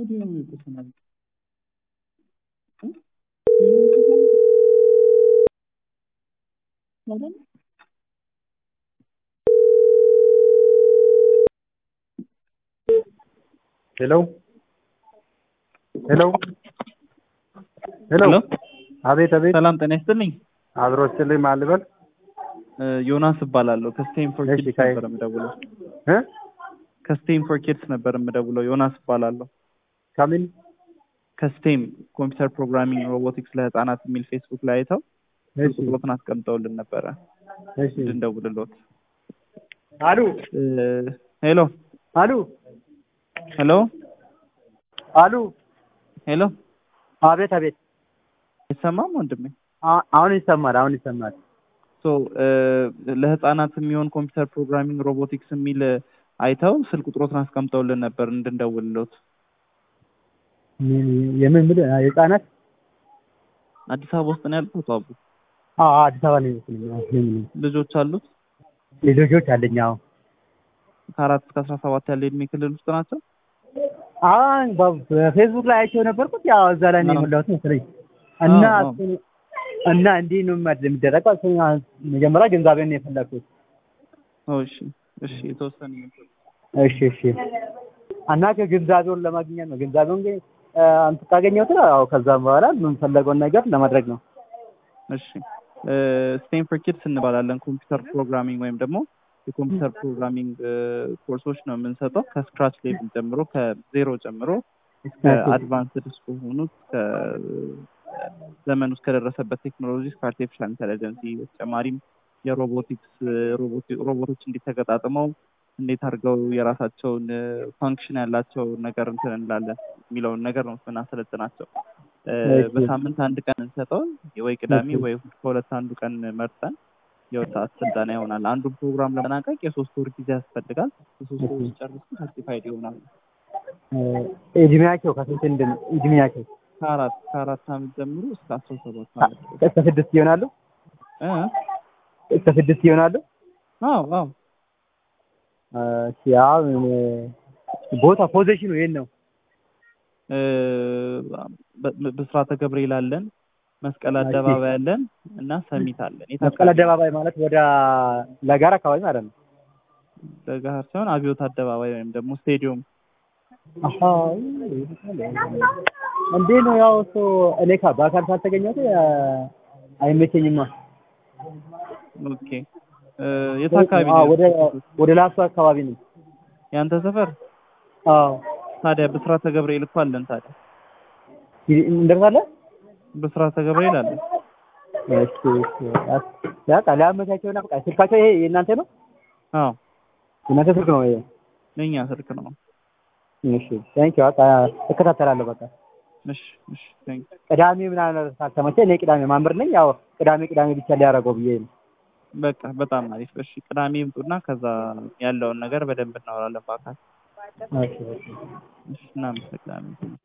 audio में पसंद आई हाँ? Audio में पसंद आई? Pardon? ሄሎ ሄሎ ሄሎ ሄሎ አቤት አቤት ሰላም ጤና ይስጥልኝ። አብሮ ስልኝ ማን ልበል እ ዮናስ እባላለሁ ከስቴም ፎር እሺ፣ ኪድስ ከይ- ነበር የምደውለው። እ ከስቴም ፎር ኪድስ ነበር የምደውለው። ዮናስ እባላለሁ ከምን ከስቴም ኮምፒውተር ፕሮግራሚንግ ሮቦቲክስ ለህፃናት የሚል ፌስቡክ ላይ አይተው እሺ ቁጥሮትን አስቀምጠውልን ነበረ እሺ እንድንደውልሎት። አሉ እ ሄሎ አሉ ሄሎ አሉ ሄሎ አቤት አቤት አይሰማም ወንድሜ? አ- አሁን ይሰማል አሁን ይሰማል ሶ እ ለህፃናት የሚሆን ኮምፒውተር ፕሮግራሚንግ ሮቦቲክስ የሚል አይተው ስልክ ቁጥሮትን አስቀምጠውልን ነበር እንድንደውልሎት። ምን- የምን ምን የህፃናት አዲስ አበባ ውስጥ ነው ያሉት አቶ አቡ? አዎ አዲስ አበባ ነው ይመስለኝ አዎ፣ ምን ምን ልጆች አሉት? ልጆች አለኝ አዎ ከአራት እስከ አስራ ሰባት ያለ እድሜ ክልል ውስጥ ናቸው? አሁን በፌስቡክ ላይ አይቼው ነበርኩት ያው እዛ ላይ ነው አዎ። የሞላሁት መሰለኝ እና አዎ፣ አዎ። እሱን- እና እንዲህ ነው ማድ- የሚደረገው እሱን መጀመሪያ ግንዛቤን ነው የፈለኩት ኦ፣ እሺ እሺ የተወሰነ እሺ እሺ እና ከግንዛቤውን ለማግኘት ነው ግንዛቤውን ግን አንተ ካገኘሁት ያው ከዛም በኋላ የምንፈለገውን ነገር ለማድረግ ነው እሺ ስቴም ፎር ኪድስ እንባላለን። ኮምፒውተር ፕሮግራሚንግ ወይም ደግሞ የኮምፒውተር ፕሮግራሚንግ ኮርሶች ነው የምንሰጠው ከስክራች ሌቭል ጀምሮ ከዜሮ ጀምሮ እስከ ኦኬ። አድቫንስድ እስከሆኑት ዘመን ውስጥ ከደረሰበት ቴክኖሎጂ እስከ አርቲፊሻል ኢንቴሊጀንሲ በተጨማሪም የሮቦቲክስ ሮቦቲ- ሮቦቶች እንዴት ተገጣጥመው እንዴት አድርገው የራሳቸውን ፋንክሽን ያላቸው ነገር እንትን እንላለን የሚለውን ነገር ነው ስናሰለጥናቸው። እ፣ እሺ። በሳምንት አንድ ቀን እንሰጠው ወይ ቅዳሜ እሺ። ወይ እሑድ ከሁለት አንዱ ቀን መርጠን የሁለት ሰዓት ስልጠና ይሆናል። አንዱን ፕሮግራም ለመጠናቀቅ የሶስት ወር ጊዜ ያስፈልጋል። የሶስት ወር እሺ። ሲጨርሱ ሰርቲፋይድ ይሆናሉ። እድሜያቸው ከስንት እንደ እድሜያቸው ከአራት ከአራት ዓመት ጀምሮ እስከ አስራ ሰባት ዓመት እስከ ስድስት ይሆናሉ እ? እስከ ስድስት ይሆናሉ አዎ አዎ እሺ አሁን ቦታ ፖዚሽኑ የት ነው እ፣ በ- በስራተ ገብርኤል አለን፣ መስቀል እሺ። አደባባይ አለን እና ሰሚት አለን። የት መስቀል አካባቢ? አደባባይ ማለት ወደ ለጋራ አካባቢ ማለት ነው ለገሃር ሳይሆን አብዮት አደባባይ ወይም ደግሞ ስቴዲዮም አሀ እንዴ ነው ያው እሱ እኔ ካ በአካል ካልተገኘሁት አይመቸኝማ ኦኬ እ፣ የት አካባቢ አዎ፣ ነው? ወደ ወደ ላስቶ አካባቢ ነው ያንተ ሰፈር? አዎ ታዲያ ብስራተ ገብርኤል እኮ አለን። ታዲያ እንደርሳለን ብስራተ ገብርኤል አለን። እሺ እሺ ያ ቃል ያመቻቸውና በቃ ስልካቸው ይሄ የእናንተ ነው አዎ የእናንተ ስልክ ነው ይሄ የእኛ ስልክ ነው። እሺ ታንኪ በቃ እከታተላለሁ በቃ እሺ እሺ ቴንክ ቅዳሜ ምናምን ካልተመቸ እኔ ቅዳሜ ማምር ነኝ ያው ቅዳሜ ቅዳሜ ብቻ ሊያደርገው ብዬ ነው በቃ በጣም አሪፍ። እሺ ቅዳሜ ይምጡና ከዛ ያለውን ነገር በደንብ እናወራለን በአካል። እሺ እሺ እሺ እናመሰግናለን።